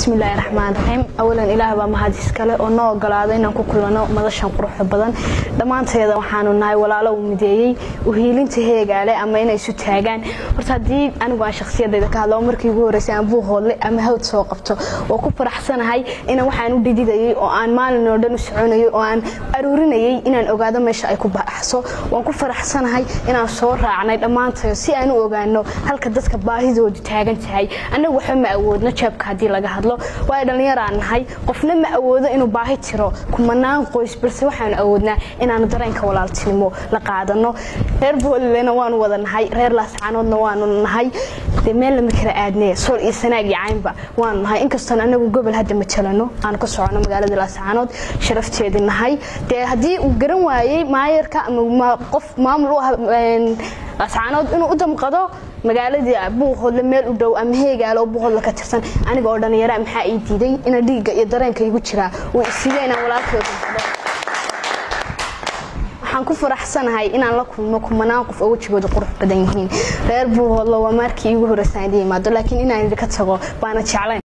bismillaahi raxmaan raxiim awalan ilaah baa mahad iskale oo noo ogolaada inaan ku kulano madashan quruxda badan dhammaanteeda waxaanu nahay walaalo uu mideeyey uhiilinta heegaale ama inay isu taagaan horta haddii anigu aan shakhsiyadayda ka hadlo markii ugu horreysay aan buuhoodle ama hawd soo qabto oo ku faraxsanahay inaan waxaan u dhididayay oo aan maalin oo dhan u soconayay oo aan aruurinayay inaan ogaado meesha ay ku baxso waan ku faraxsanahay inaan soo raacnay dhammaantayo si aan u ogaano halka dadka baahidoodu taagan tahay annagu waxba ma awoodno jeebka haddii laga hadlo waayo dhallinyaraan nahay qofna ma awoodo inuu baahi tiro kumanaan qoys balse waxaanu awoodnaa inaanu dareenka walaaltinimo la qaadano reer boolilena waanu wada nahay reer laascaanoodna waanu nahay dee meel lama kala aadnee sool iyo sanaag iyo caynba waanu nahay inkastoon anagu gobol hadda matalano aan ka socono magaalada laascaanood sharafteedii nahay dee haddii uu garan waayey maayarka ama qof maamul u ah laascaanood inuu u damqado magaaladii buuhoodle meel u dhow ama heegaalo oo buuhoodle ka tirsan aniga oo dhallinyara maxaa ii diiday ina dhiigga iyo dareenka igu jiraa uu isiiya inaan walaalkooda waxaan ku faraxsanahay inaan la kulmo kumanaan qof oo wejigooda qurux badan yihiin reer buuhoodle waa markii iigu horreysaan idin imaado laakiin inaan idinka tago baana jeclayn